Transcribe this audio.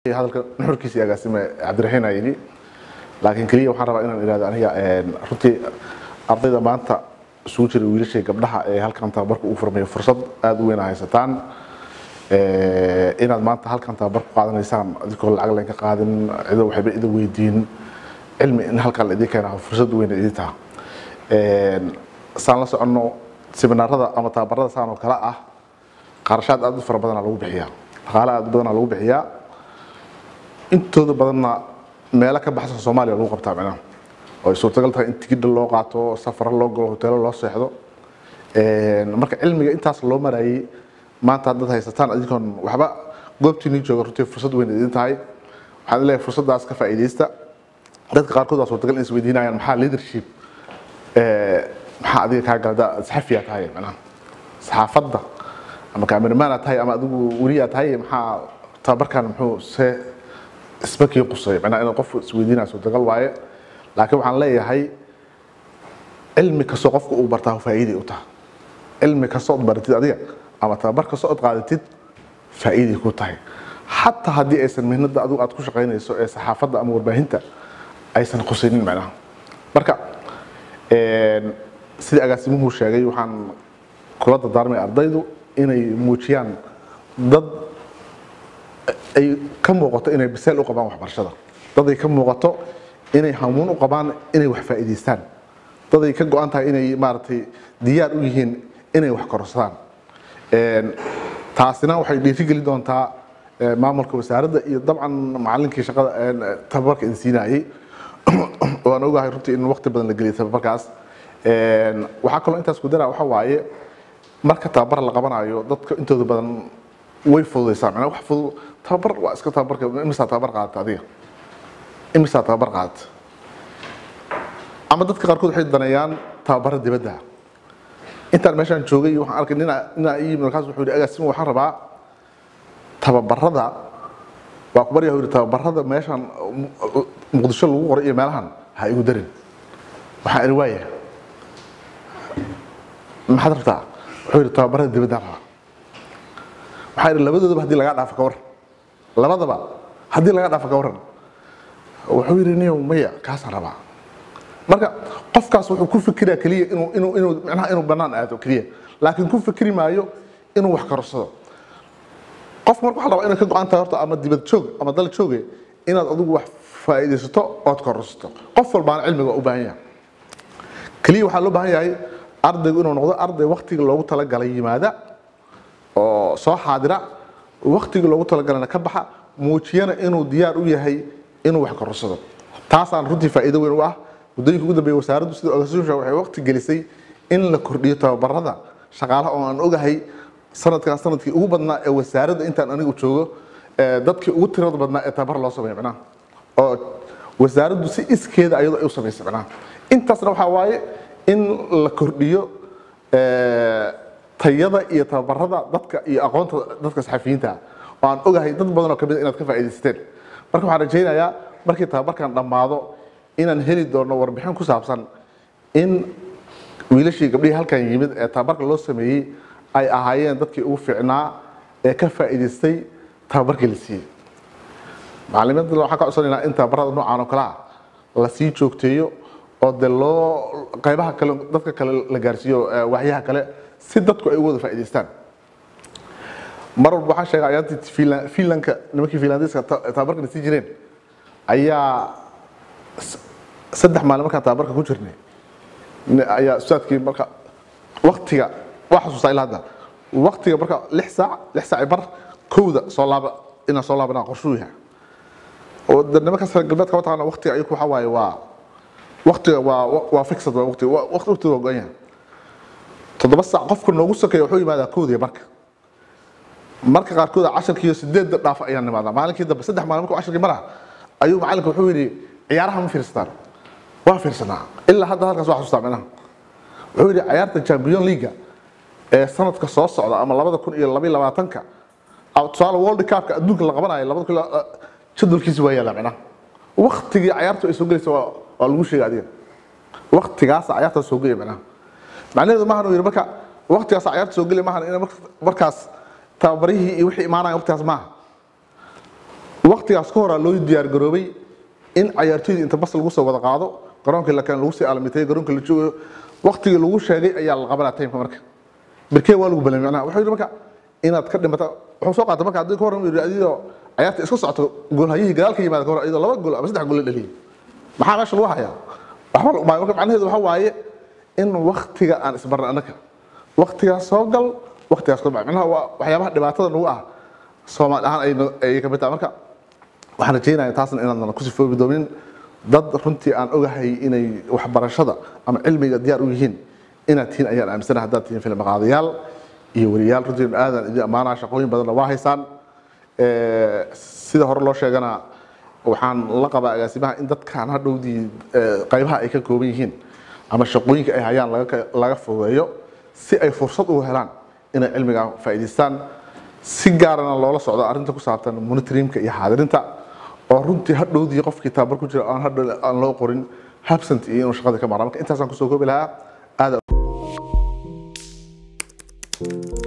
hadalka nuxurkiisa agaasime cabdiraxiin aa yidhi laakiin keliya waxaan rabaa inaan ihahdo aniga runtii ardayda maanta isugu jira wiilashay gabdhaha ee halkan tababarka uu furmayo fursad aada u weyn a haysataan inaad maanta halkan tababar ku qaadanaysaan adinkoo lacag laynka qaadin cido waxayba idin weydiin cilmi in halkan la idin keenaa fursad weyn idin taha saan la soconno seminaarada ama tababarada saan oo kale ah qarashaad aada u fara badanaa lagu bixiyaa dhaqaale aada u badanaa lagu bixiyaa intooda badanna meelo ka baxsan soomaaliya lagu qabtaa micnaha oo ay suurtagal tahay in tigidha loo qaato safaro loo galo hoteelo loo seexdo marka cilmiga intaas loo marayay maanta haddaad haysataan adinkoon waxba goobtiinii jooga runtii fursad weyn idin tahay waxaan leeyahay fursaddaas ka faa'iidaysta dadka qaarkood waa suurtagal in is weydiinayaan maxaa leadership maxaa adiga kaa galda saxafiyaa tahay micnaha saxaafadda ama kaamiramaan tahay ama adigu weliyaa tahay maxaa tababarkan muxuu see isbakii qusay macnaa inaad qof isweydiinaya suurtagal waaye laakiin waxaan leeyahay cilmi kastoo qofka uu bartaa faa'iiday u taha cilmi kastoo od baratid adiga ama tababar kastoo od qaadatid faa'iiday ku tahay xataa haddii aysan mihnada adigu aad ku shaqaynayso ee saxaafadda ama warbaahinta aysan qusaynin macnaha marka sidii agaasimuhu sheegay waxaan kula dardaarmay ardaydu inay muujiyaan dad ay ka muuqato inay biseel u qabaan waxbarashada dad ay ka muuqato inay hamuun u qabaan inay wax faa'iidaystaan dad ay ka go-an tahay inay maaragtay diyaar u yihiin inay wax korsadaan taasina waxay dhiirigeli doontaa maamulka wasaaradda iyo dabcan macalinkii shaqada tababarka idin siinayay waan ogahay runtii in waqti badan la geliyay tababarkaas waxaa kaloo intaas ku daraa waxa waaye marka tababar la qabanayo dadka intooda badan way fududaysaa macnaa wax fudud tababar waa iska tababarka imisaa tababar qaadata adiga imisaa tababar qaadata ama dadka qaarkood waxay daneeyaan tababara dibadda intaan meeshaan joogay waxaan arkay nina ninaa ii markaas wuxuu yidhi agaasimo waxaan rabaa tababarada waa ku baryaa yidhi tababarada meeshaan muqdisho lagu qoray iyo meelahan ha igu darin waxaan idhi waaya maxaad rabtaa wuxuu yidhi tababarada dibaddaan rabaa waxaa idhi labadoodaba haddii lagaa dhaafo ka waran labadaba haddii lagaa dhaafo ka waran wuxuu yidhi niyow maya kaasaan rabaa marka qofkaas wuxuu ku fikiraya keliya inuu inuu inuu macnaha inuu bannaan aado keliya laakiin ku fikri maayo inuu wax korsado qof marka waxaa rabaa inay ka go-an tahay horta ama dibad joog ama dal jooge inaad adigu wax faa'iidaysato ood korsato qof walbaana cilmiga u baahan yahay keliya waxaa loo baahan yahay ardaygu inuu noqdo arday waktiga loogu talagalay yimaada oo soo xaadira waktigii loogu talagalana ka baxa muujiyana inuu diyaar u yahay inuu wax korsado taasaan runtii faa'iido weyn u ah muddooyinka ugu dambeeya wasaaraddu sida ogaasuusha waxay waqti gelisay in la kordhiyo tababarada shaqaalaha oo aan ogahay sanadkan sanadkii ugu badnaa ee wasaaradda intaan anigu joogo dadkii ugu tirada badnaa ee tababar loo sameeyo macnaha oo wasaaraddu si iskeeda ayadoo ay u samaysay macnaha intaasna waxaa waaye in la kordhiyo tayada iyo tababarada dadka iyo aqoonta dadka saxafiyiinta oo aan ogahay dad badan oo kamid inaad ka faa'iidaysateen marka waxaan rajaynayaa markii tababarkan dhammaado inaan heli doono warbixin ku saabsan in wiilashii gabdhihii halkan yimid ee tababarka loo sameeyey ay ahaayeen dadkii ugu fiicnaa ee ka faa'iidaystay tababarkii la siiyey macalimiinta waxaan ka codsanaynaa in tababarada noocaan oo kale ah la sii joogteeyo oo de loo qaybaha kale dadka kale la gaarsiiyo waxyaha kale si dadku ay ugu wada faa'iidaystaan mar walba waxaan sheegay ayaantii finlandka nimankii finlandiska tababarka la sii jireen ayaa saddex maalin markaan tababarka ku jirnay ayaa ustaadkii marka waktiga waa xasuustaa ilaa hadda waktiga marka lix saac lix saac bar kowda soo laaba inaan soo laabanaa qorshuu yahay oo de nimankaas reer galbeedka mataqaana waktiga ayagu waxaa waaye waa waktiga waa waa fixed waa waktiga waa wakti waktiga waa go-an yahay toddoba saac qofka noogu sokeeya wuxuu yimaadaa kowda iyo barka marka qaarkood casharkiiyo sideedda dhaaf ayaan nimaadaa maalinkii dambe saddex maalin markuu casharkii maraa ayuu macallinka wuxuu yidhi ciyaaraha ma fiirsataan waa fiirsanaa ilaa hadda halkaas waa xasuustaa micnaha wuxuu yidhi ciyaarta champion leaga ee sanadka soo socda ama labada kun iyo labayo labaatanka tusaale world cupka adduunka la qabanayo labada kun jadwalkiisi waa yaallaa micnaha waktigii ciyaartu ay soo gelaysa waa waa lagu sheegay adiga waktigaasa ciyaarta soo gelaya micnaha macnaheedu maahan uu yidhi marka waktigaas ciyaarta soo gelaya maahan in markaas tababarihii iyo wixii imaanaya waktigaas maaha waqtigaas ka horaa loo diyaar garoobay in cayaartooyda inta bas lagu soo wada qaado garoonkii la keen lagu sii aalamiitay garoonka la joogayo waqtigii lagu sheegay ayaa la qabanaa timeka marka birkee waa lagu balay macnaha wuxuu yidhi marka inaad ka dhimata wuxuu soo qaatay marka haddii ka horan yidhi adigoo cayaarta iska socoto goolhayihii gadaal ka yimaada ka hor iyadoo laba gool ama saddex gool la dhaliyay maxaa meesha lagu hayaa waxba la umaayo marka macnaheedu waxa waaye in waqtiga aan isbarna annaka waqtigaas soo gal waqtigaas soo bax macnaha waa waxyaabaha dhibaatada nagu ah soomaali ahaan ay- ayay ka mid tahay marka waxaan rajeynaya taasna inaadan ku sifoobi doonin dad runtii aan ogahay inay waxbarashada ama cilmiga diyaar u yihiin inaad tihiin ayaan aaminsanahay haddaad tihiin filmaqaadayaal iyo weliyaal runtii aadan idin ammaanaha shaqooyin badanna waa haysaan Eh, sida hore loo sheegana waxaan la qabaa agaasimaha in dadkaan hadhowdii eh, qaybaha ay ka kooban yihiin ama shaqooyinka ay hayaan laga- laga fogeeyo si ay fursad u helaan inay cilmiga faa'iidaystaan si gaarana loola socdo arrinta ku saabsan monitoringka iyo xaadirinta oo runtii hadhowdii qofkii tababar ku jira aan hadhow aan loo qorin habsant iyo inuu shaqadii ka mara marka intaasaan kusoo koobi lahaa aad